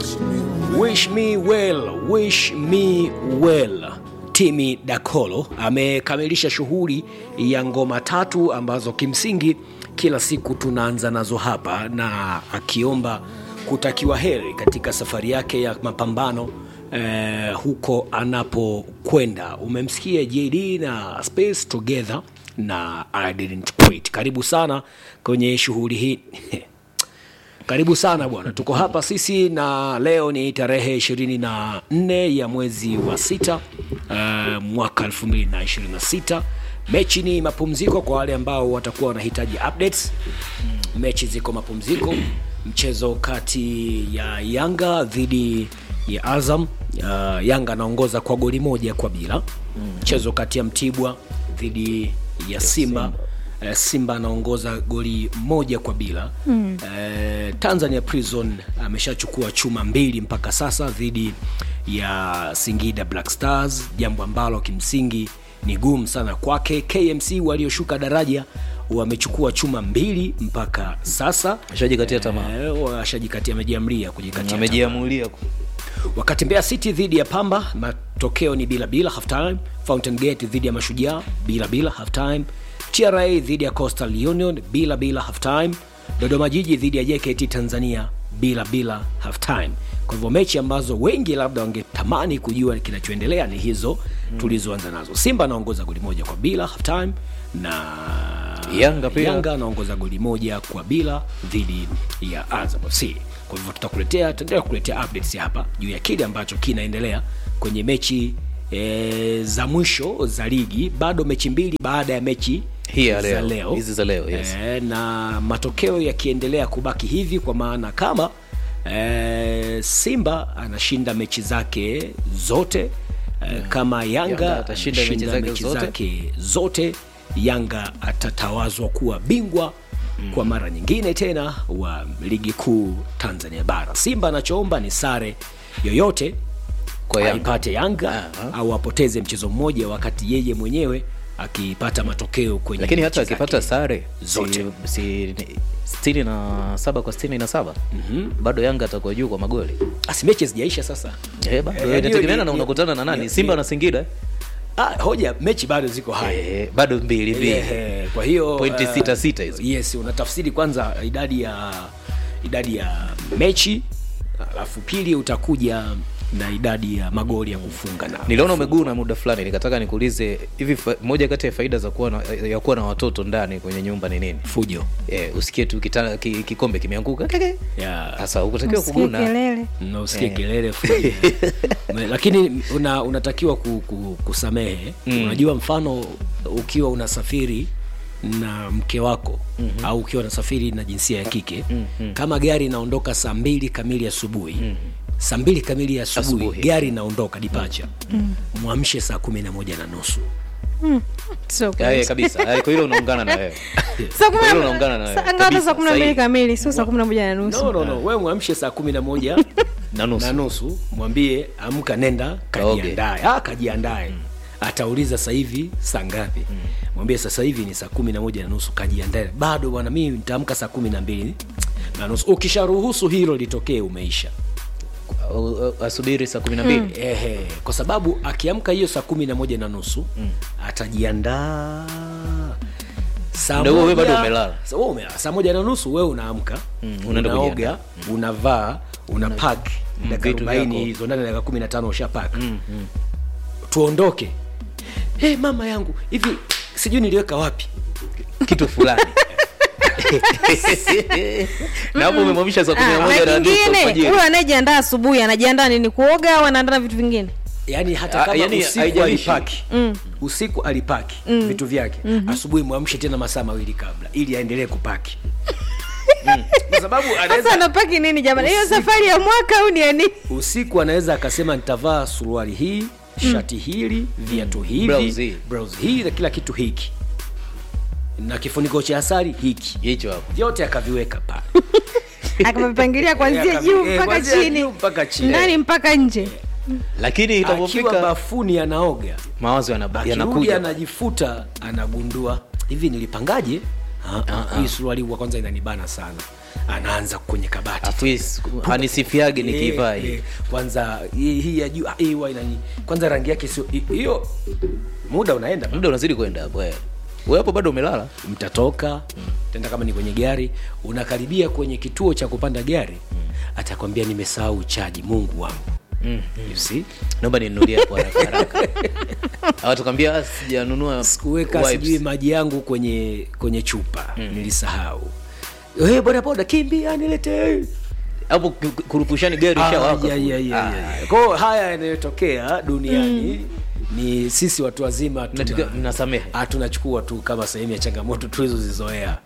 Wish me well, wish me well. Timi Dakolo amekamilisha shughuli ya ngoma tatu ambazo kimsingi kila siku tunaanza nazo hapa, na akiomba kutakiwa heri katika safari yake ya mapambano eh, huko anapokwenda. Umemsikia JD na Space Together na I didn't quit. Karibu sana kwenye shughuli hii Karibu sana bwana, tuko hapa sisi na leo ni tarehe ishirini na nne ya mwezi wa sita uh, mwaka elfu mbili na ishirini na sita. Mechi ni mapumziko kwa wale ambao watakuwa wanahitaji updates. Mechi ziko mapumziko, mchezo kati ya Yanga dhidi ya Azam. Uh, Yanga anaongoza kwa goli moja kwa bila. Mchezo kati ya Mtibwa dhidi ya Simba Eh, Simba anaongoza goli moja kwa bila mm. Eh, Tanzania Prison ameshachukua chuma mbili mpaka sasa dhidi ya Singida Black Stars, jambo ambalo kimsingi ni gumu sana kwake. KMC walioshuka daraja wamechukua chuma mbili mpaka sasa, Ashajikatia tamaa, eh, washajikatia, amejiamlia kujikatia tamaa amejiamulia ku- wakati Mbeya City dhidi ya Pamba matokeo ni bila bila half time. Fountain Gate dhidi ya Mashujaa bila bila half time. TRA dhidi ya Coastal Union bila bila half time. Dodoma Jiji dhidi ya JKT Tanzania bila bila half time. Kwa hivyo mechi ambazo wengi labda wangetamani kujua kinachoendelea ni hizo tulizoanza nazo. Simba anaongoza goli moja kwa bila half time na Yanga pia. Yanga anaongoza goli moja kwa bila dhidi ya Azam FC. Kwa hivyo tutakuletea tutaendelea kukuletea updates hapa juu ya kile ambacho kinaendelea kwenye mechi e, za mwisho za ligi. Bado mechi mbili baada ya mechi Hii ya za leo. leo, Hizi za leo, yes. e, na matokeo yakiendelea kubaki hivi, kwa maana kama e, Simba anashinda mechi zake zote e, kama Yanga, Yanga atashinda mechi anashinda zake mechi zote. zake zote Yanga atatawazwa kuwa bingwa kwa mara nyingine tena wa ligi kuu Tanzania bara. Simba anachoomba ni sare yoyote Kwa Yanga. aipate Yanga Aha. au apoteze mchezo mmoja, wakati yeye mwenyewe akipata matokeo kwenye lakini hata mechi akipata zake. sare zote. si, si, sitini na saba kwa sitini na saba bado Yanga atakuwa juu kwa magoli Asi mechi zijaisha sasa. eh, bado Eh, hiyo inategemeana ni- na ni- unakutana na nani ni- Simba ni- na Singida Ah, hoja mechi bado ziko hai eh, bado mbili mbili Eh, kwa hiyo Pointi eh, sita sita hizo. yes unatafsiri kwanza idadi ya idadi ya mechi alafu pili utakuja na idadi ya magoli ya kufunga na niliona umeguna muda fulani nikataka nikuulize hivi fa, moja kati ya faida za kuwa na, ya kuwa na watoto ndani kwenye nyumba ni nini fujo eh, usikie tu kita, ki, kikombe kimeanguka keke. yeah. sasa ukutakiwa Usikie kuguna kelele na usikie Eh. kelele fujo Me- lakini una, unatakiwa ku, ku, kusamehe Mm. unajua mfano ukiwa unasafiri na mke wako mm-hmm. au ukiwa unasafiri na jinsia ya kike Mhm. kama gari inaondoka saa mbili kamili asubuhi mm-hmm. saa mbili kamili ya asubuhi Asubuhi. gari inaondoka dipacha mwamshe saa kumi na moja na nusu sio Eh, kweli. kabisa Eh, kwa hilo unaungana na wewe Saa kumi na- Hilo unaungana na wewe. saa ngapi? Kabisa, Saa kumi na mbili sahihi. kamili sio saa kumi na moja na nusu no, no, no. we mwamshe saa kumi na moja na nusu na nusu mwambie amka nenda Kaoge. kajiandae ah, kajiandae atauliza sasa hivi saa ngapi mwambie sasa hivi ni saa kumi na moja na nusu kajiandae bado bwana mimi nitaamka saa kumi na mbili na nusu ukisharuhusu hilo litokee umeisha U- u- asubiri saa kumi na mbili Ehe, kwa sababu akiamka hiyo saa kumi na moja na nusu atajiandaa saa Muda huo wewe moja- bado umelala. Sa- wewe umelala. saa moja na nusu wewe unaamka Mm, unaenda unaoga kujiandaa. unavaa una pak dakika vitu arobaini vyako. hizo ndani ya dakika kumi na tano usha pak tuondoke hey, mama yangu hivi sijui niliweka wapi kitu fulani na hapo umemwamisha saa kumi na Ah, moja na na nusu kingine alfajiri. huyo anayejiandaa asubuhi anajiandaa nini kuoga au anaandaa na vitu vingine yaani hata Ah, kama yaani usiku haijalishi. alipaki usiku alipaki vitu vyake asubuhi mwamshe tena masaa mawili kabla ili aendelee kupaki Mm. kwa sababu sasa anaweza anapaki nini jamani hiyo Usiku. safari ya mwaka au ni ya nini usiku anaweza akasema nitavaa suruali hii shati hili viatu hivi Blouse hii. blouse hii na kila kitu hiki na kifuniko cha asari hiki hicho hapo vyote akaviweka pale akavipangilia kuanzia Akavi- juu eh, mpaka kuanzia chini juu mpaka chini. ndani mpaka nje lakini akiwa itapofika bafuni anaoga mawazo yanab- akirudi yanakuja anajifuta anagundua hivi nilipangaje Ah, ah, hii suruali wa kwanza inanibana sana anaanza kwenye kabati Afu is- anisifiage nikivaa Eh, hii eh, kwanza hii hii ya juu ah, hii huwa inani kwanza rangi yake sio hi- hiyo muda unaenda muda unazidi kwenda hapo eh. wewe hapo bado umelala mtatoka tenda kama ni kwenye gari unakaribia kwenye kituo cha kupanda gari atakwambia nimesahau chaji mungu wangu you see naomba ninunulie hapo haraka haraka awatukwambia "Ah, sijanunua sikuweka wipes." sijui maji yangu kwenye kwenye chupa nilisahau hey, bodaboda kimbia nilete hapo ku- ku- kurupushani gari ishawaka kwao haya yanayotokea duniani ni sisi watu wazima tuna- Mnatukia- mnasamehe ah, tunachukua tu kama sehemu ya changamoto tulizozizoea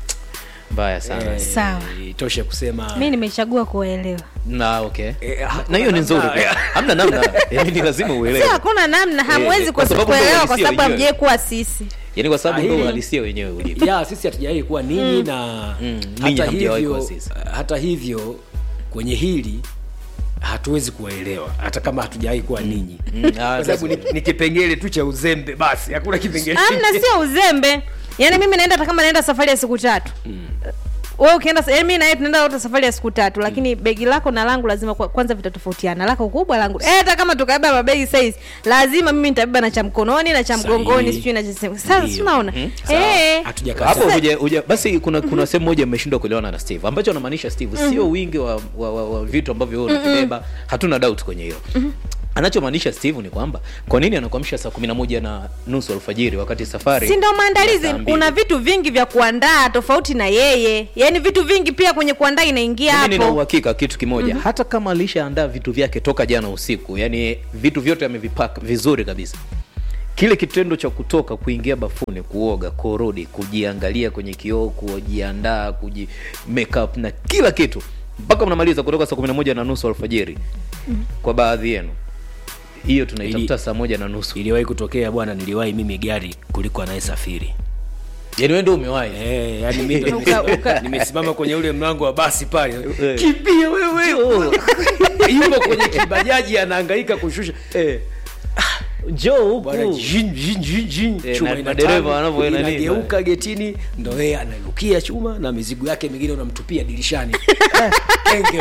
mbaya sana Eh, Sawa. itoshe kusema mi nimechagua kuwaelewa na okay Eh, Na- hakuna na hiyo ni nzuri namna. pia. hamna namna yani ni lazima si uelewe hakuna namna hamwezi kwa kwa sababu ndio kuelewa kwa uhalisia sababu wenyewe. hamjai kuwa sisi yani kwa sababu Ah, ndio hili- uhalisia wenyewe ulivyo ya sisi hatujawai kuwa ninyi na Mm, ninyi hata hamjawahi hivyo kuwa sisi. hata hivyo kwenye hili hatuwezi kuwaelewa hata kama hatujawai kuwa ninyi Mm, ah, kwa sababu ni, ni kipengele tu cha uzembe basi hakuna kipengele amna sio uzembe yaani mimi naenda hata kama naenda safari ya siku tatu wewe ukienda yaani mimi na yeye tunaenda wote safari ya siku tatu lakini begi lako na langu lazima kwa- kwanza vitatofautiana lako kubwa langu eh hata kama tukabeba mabegi size lazima mimi nitabeba na cha mkononi na cha Sahihi. mgongoni sijui na cha sasa Ndio. si unaona Sawa. eh Hatujakataa. hapo huja, huja, basi kuna kuna sehemu moja mmeshindwa kuelewana na steve ambacho anamaanisha steve sio wingi wa, wa, wa, wa vitu ambavyo wewe unavibeba hatuna doubt kwenye hilo anachomaanisha steve ni kwamba kwa nini anakuamsha saa kumi na moja na nusu alfajiri wakati safari si ndo maandalizi ya saa mbili? kuna vitu vingi vya kuandaa tofauti na yeye yaani vitu vingi pia kwenye kuandaa inaingia mimi nina hapo uhakika kitu kimoja mm-hmm. hata kama alishaandaa vitu vyake toka jana usiku yani vitu vyote amevipaka vizuri kabisa kile kitendo cha kutoka kuingia bafuni kuoga kurudi kujiangalia kwenye kioo kujiandaa kuji make up na kila kitu mpaka mnamaliza kutoka saa kumi na moja na nusu alfajiri mm. kwa baadhi yenu hiyo tunaitafuta Ili- saa moja na nusu iliwahi kutokea bwana niliwahi mimi gari kuliko anayesafiri yani wewe ndio umewahi Eh, yani mimi ndo Uka- nimesi- uka- nimesimama kwenye ule mlango wa basi pale Eh. kimbia wewe yuko kwenye kibajaji anahangaika kushusha eh. njoo bwana huku jin, jin, jin, jin. Eh, chuma na- ina madereva tani, wanavyoenda nini, inageuka getini ndo yeye analukia chuma na mizigo yake mingine unamtupia dirishani Kenge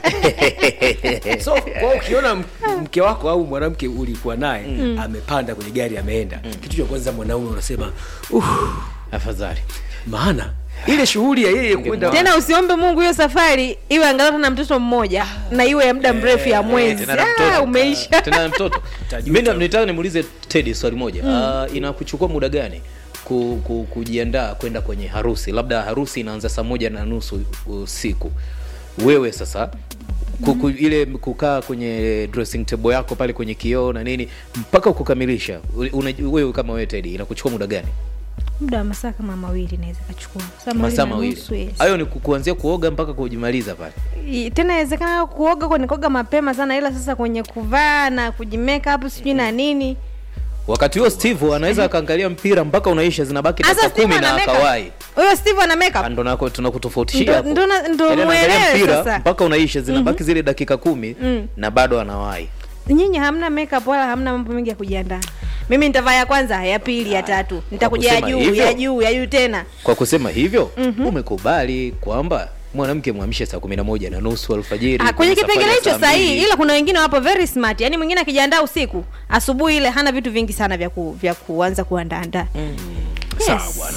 wewe. so kwa ukiona m- mke wako au mwanamke ulikuwa naye amepanda kwenye gari ameenda kitu cha kwanza mwanaume unasema uh, afadhali maana ile shughuli ya yeye kwenda tena usiombe mungu hiyo safari iwe angalau tena mtoto mmoja na iwe ya muda mrefu ya mwezi tena na Ah, mtoto. umeisha tena na mtoto Tajuta. mi nitaka nimuulize tedi swali moja uh, inakuchukua muda gani ku, ku, kujiandaa kwenda kwenye harusi labda harusi inaanza saa moja na nusu usiku wewe sasa kuku, ile kukaa kwenye dressing table yako pale kwenye kioo na nini mpaka kukamilisha una, wewe kama wewe tedi inakuchukua muda gani muda wa masaa kama mawili naweza kachukua Saa mawili masaa na mawili nusu, yes. hayo ni ku- kuanzia kuoga mpaka kujimaliza pale I- tena inawezekana kuoga kwenye koga mapema sana ila sasa kwenye kuvaa na kujimeka hapo sijui na nini wakati huo steve anaweza akaangalia mpira mpaka unaisha zinabaki Sasa dakika Steve kumi na ana makeup. akawai huyo steve ana makeup ndo nako tunakutofautishia Ndo- hapo. ndo na- ndo Yaani anaangalia muelewe mpira sasa. mpaka unaisha zinabaki zile dakika kumi na bado anawahi nyinyi hamna makeup wala hamna mambo mengi ya kujiandaa mimi nitavaa ya kwanza ya pili ya tatu nitakuja ya kusema juu hivyo? ya juu ya juu tena kwa kusema hivyo umekubali kwamba mwanamke mwamshe saa kumi na moja na nusu alfajiri Ah, kwenye safari kipengele ya hicho saa sahihi mbili. ila kuna wengine wapo very smart yaani mwingine akijiandaa usiku asubuhi ile hana vitu vingi sana vya, ku, vya kuanza kuandaandaa sawa bwana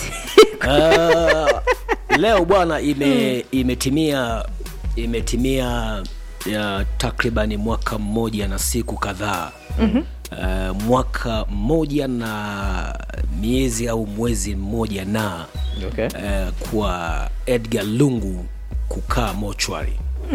Ah, leo bwana ime imetimia imetimia ya takribani mwaka mmoja na siku kadhaa mm-hmm. uh, mwaka mmoja na miezi au mwezi mmoja na Okay. uh, kwa edgar lungu kukaa mochwari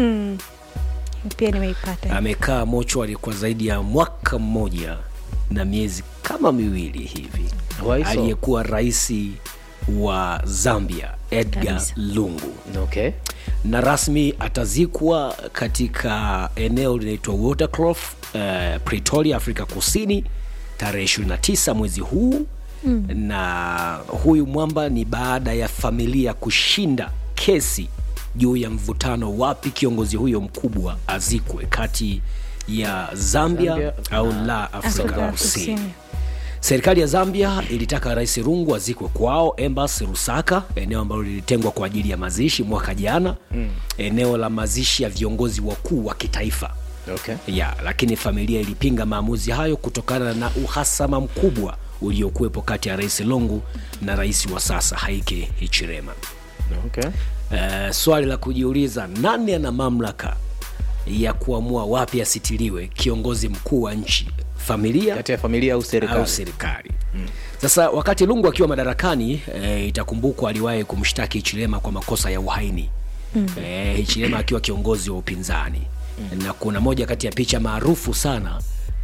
pia nimeipata amekaa mochwari kwa zaidi ya mwaka mmoja na miezi kama miwili hivi Why so? aliyekuwa rais wa zambia edgar Kabisa. lungu okay. na rasmi atazikwa katika eneo linaitwa waterclof uh, pretoria afrika kusini tarehe 29 mwezi huu mm. na huyu mwamba ni baada ya familia kushinda kesi juu ya mvutano wapi kiongozi huyo mkubwa azikwe kati ya zambia, Zambia au la afrika, Afrika kusini Kusini. serikali ya zambia ilitaka rais rungu azikwe kwao embassy rusaka eneo ambalo lilitengwa kwa ajili ya mazishi mwaka jana mm. eneo la mazishi ya viongozi wakuu wa kitaifa okay. ya lakini familia ilipinga maamuzi hayo kutokana na uhasama mkubwa uliokuwepo kati ya rais lungu na rais wa sasa haike hichirema Okay. Uh, swali la kujiuliza nani ana mamlaka ya kuamua wapi asitiliwe kiongozi mkuu wa nchi familia kati ya familia au serikali au serikali mm. sasa wakati lungu akiwa madarakani e, itakumbukwa aliwahi kumshtaki hichilema kwa makosa ya uhaini mm. e, hichilema akiwa kiongozi wa upinzani mm. na kuna moja kati ya picha maarufu sana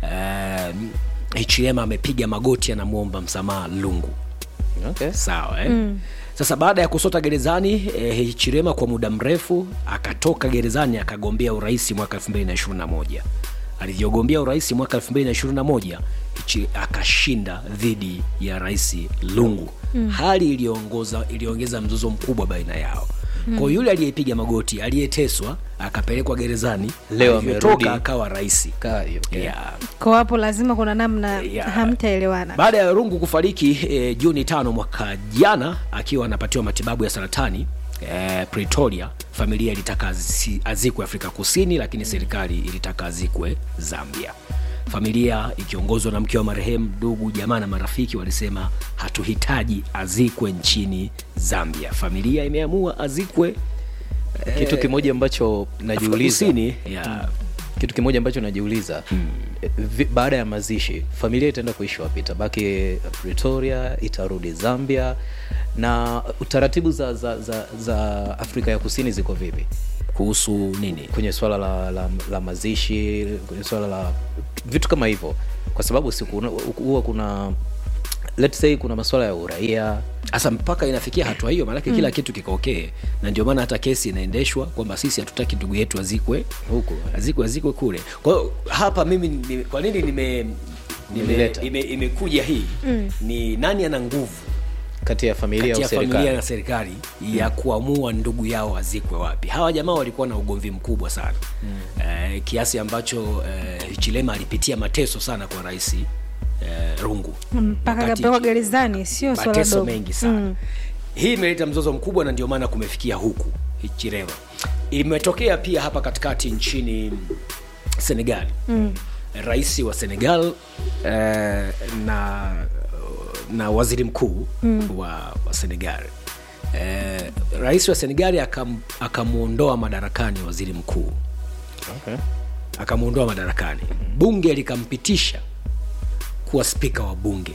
e, hichilema amepiga magoti anamwomba msamaha lungu okay. sawa eh? mm. sasa baada ya kusota gerezani eh, hichirema kwa muda mrefu akatoka gerezani akagombea urais mwaka 221 alivyogombea urais mwaka 221 Hichi- akashinda dhidi ya rais lungu mm. hali iliyoongoza iliongeza mzozo mkubwa baina yao mm. kwa yule aliyepiga magoti aliyeteswa akapelekwa gerezani Leo alivyotoka amerudi. akawa rais Kaa hiyo, okay. yeah. kwa hapo lazima kuna namna Yeah. hamtaelewana baada ya rungu kufariki e, juni tano mwaka jana akiwa anapatiwa matibabu ya saratani e, pretoria familia ilitaka azi- azikwe afrika kusini lakini serikali ilitaka azikwe zambia familia ikiongozwa na mke wa marehemu ndugu jamaa na marafiki walisema hatuhitaji azikwe nchini zambia familia imeamua azikwe kitu kimoja ambacho afrika najiuliza kusini ya kitu kimoja ambacho najiuliza hmm. baada ya mazishi familia itaenda kuishi wapi itabaki pretoria itarudi zambia na taratibu za, za, za, za afrika ya kusini ziko vipi kuhusu nini kwenye swala la, la, la mazishi kwenye swala la vitu kama hivyo kwa sababu siku huwa kuna let's say kuna maswala ya uraia sasa mpaka inafikia hatua hiyo maanake mm. kila kitu kiko okay na ndio maana hata kesi inaendeshwa kwamba sisi hatutaki ndugu yetu azikwe huku azikwe azikwe kule kwa hiyo hapa mimi ni, kwa nini nime nime- Nimeleta. ime- imekuja hii mm. ni nani ana nguvu kati ya familia kati au ya familia na serikali serikali ya kuamua ndugu yao azikwe wapi hawa jamaa walikuwa na ugomvi mkubwa sana mm. eh, kiasi ambacho eh, chilema alipitia mateso sana kwa rais eh, rungu mpaka Wakati kapelekwa gerezani sio swala mateso dogo mengi sana mm. hii imeleta mzozo mkubwa na ndio maana kumefikia huku hichireva imetokea pia hapa katikati nchini senegal mm. rais wa senegal eh, na na waziri mkuu mm. wa, wa senegal eh, rais wa senegali akam, akamwondoa madarakani waziri mkuu okay. akamwondoa madarakani bunge likampitisha kuwa spika wa bunge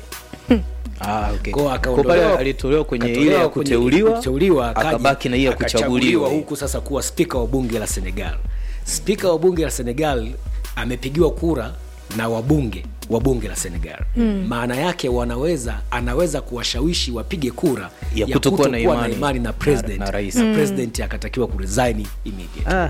Ah, okay. Kwa Kwa akaondolewa- pale alitolewa kwenye ile ya akatolewa kwenye kuteuliwa, kuteuliwa akaja- akabaki na hiyo ya akachaguliwa kuchaguliwa. huku sasa kuwa spika wa bunge la senegal spika wa bunge la senegal amepigiwa kura na wabunge wa bunge la senegal mm. maana yake wanaweza anaweza kuwashawishi wapige kura Ya kutokuwa na imani imani na president na- na rais. na president akatakiwa kuresign immediately Ah,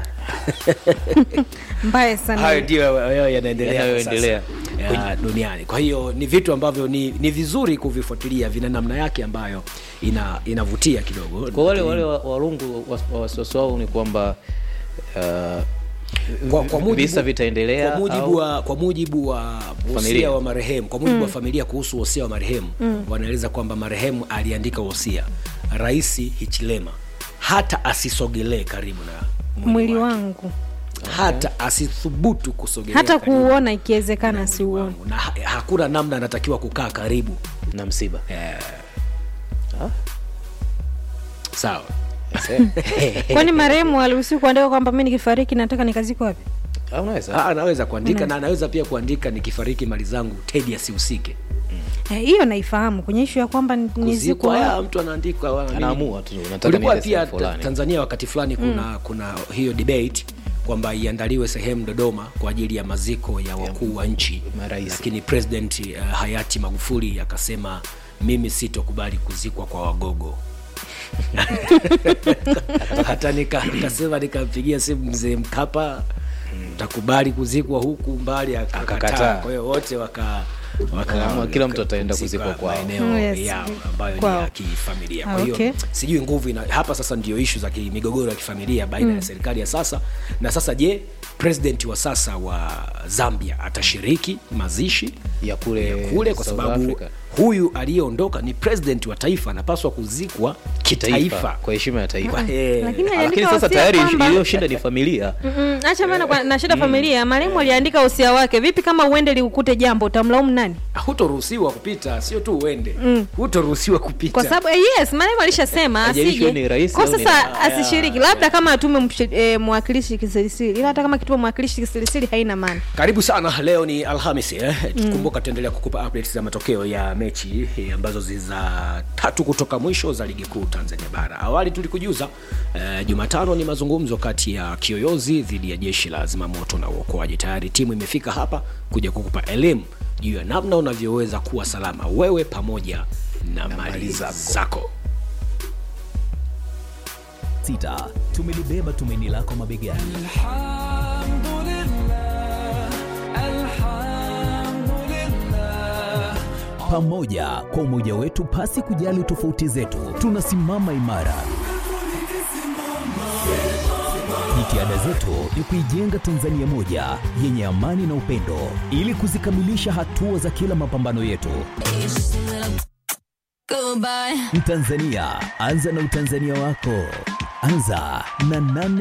mbaya sana hayo ndio hayo yanaendelea kwa Yanayoendelea. sasa, ya, duniani kwa hiyo ni vitu ambavyo ni, ni vizuri kuvifuatilia vina namna yake ambayo ina inavutia kidogo kwa wale wale wa- warungu wa- wa- wasiwasi wao ni kwamba uh, kwa, kwa mujibu, visa vitaendelea kwa mujibu au- wa, kwa mujibu wa wosia Familia. wa marehemu kwa mujibu wa familia kuhusu wosia wa marehemu wanaeleza kwamba marehemu aliandika wosia rais hichilema hata asisogelee karibu na mwili wake. wangu hata asithubutu kusogelea hata karibu kuuona ikiwezekana na mwili siuone wangu. na ha- hakuna namna anatakiwa kukaa karibu na msiba eh, Ah. sawa kwani marehemu aliruhusiwa kuandika kwamba mi nikifariki nataka nikazikwa wapi Ah, unaweza Ah, anaweza kuandika na anaweza pia kuandika nikifariki mali zangu tedi asihusike Eh, hiyo naifahamu kwenye ishu ya kwamba ni- kuzikwa nizikwa ya mtu anaandika wa- nini. anaamua tu unataka kulikuwa niende pia sehemu fulani. ta- tanzania wakati fulani kuna kuna hiyo debate kwamba iandaliwe sehemu dodoma kwa ajili ya maziko ya wakuu wa nchi marais. lakini president uh, hayati magufuli akasema mimi sitokubali kuzikwa kwa wagogo hata nika- nikasema nikampigia simu mzee mkapa utakubali kuzikwa huku mbali akakataa Akakataa. kwa hiyo wote waka Wakaamua kila mtu ataenda kuzikwa kwao. maeneo Yes. yao ambayo ni Kwao. ya kifamilia Ah, kwa hiyo okay. sijui nguvu ina, hapa sasa ndio ishu za ki- migogoro ya kifamilia baina ya serikali ya sasa na sasa je president wa sasa wa zambia atashiriki mazishi ya kule, kule kwa South sababu Africa. huyu aliyeondoka ni president wa taifa anapaswa kuzikwa kitaifa kitaifa kwa heshima ya taifa Eh, lakini lakini aliandika sasa wosia tayari kwamba- iliyoshinda ni familia Mm, acha maana kwa- na shida familia marehemu aliandika usia wake vipi kama uende liukute jambo utamlaumu nani hutoruhusiwa kupita sio tu uende hutoruhusiwa kupita kwa sababu eh, yes marehemu alishasema Haijalishi asije ni rais kwa au ni sasa nani. asishiriki labda kama atume msh- eh, mwakilishi kisirisiri ila hata kama kitume mwakilishi kisirisiri haina maana karibu sana leo ni alhamisi eh? kumbuka tutaendelea kukupa updates za matokeo ya mechi eh, ambazo zi za tatu kutoka mwisho za ligi kuu tanzania bara awali tulikujuza eh, jumatano ni mazungumzo kati ya kiyoyozi dhidi ya jeshi la zimamoto na uokoaji tayari timu imefika hapa kuja kukupa elimu juu ya namna unavyoweza kuwa salama wewe pamoja na, mali zako sita tumelibeba tumaini lako mabegani pamoja kwa umoja wetu pasi kujali tofauti zetu tunasimama imara jitihada zetu ni kuijenga tanzania moja yenye amani na upendo ili kuzikamilisha hatua za kila mapambano yetu Goodbye. Mtanzania, anza na utanzania wako. Anza na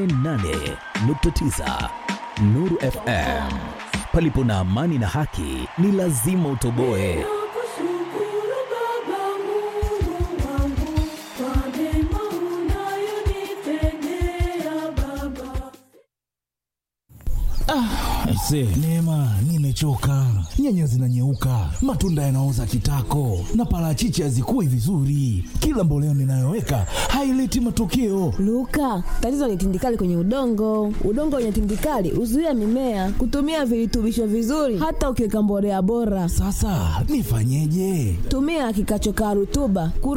88.9 Nuru FM. Palipo na amani na haki, ni lazima utoboe. Aise, Neema, nimechoka. Nyanya zinanyeuka, matunda yanaoza kitako, na parachichi hazikui vizuri. Kila mboleo ninayoweka haileti matokeo. Luka, tatizo ni tindikali kwenye udongo. Udongo wenye tindikali huzuia mimea kutumia virutubisho vizuri, hata ukiweka mbolea bora. Sasa nifanyeje? Tumia kikachokaa rutuba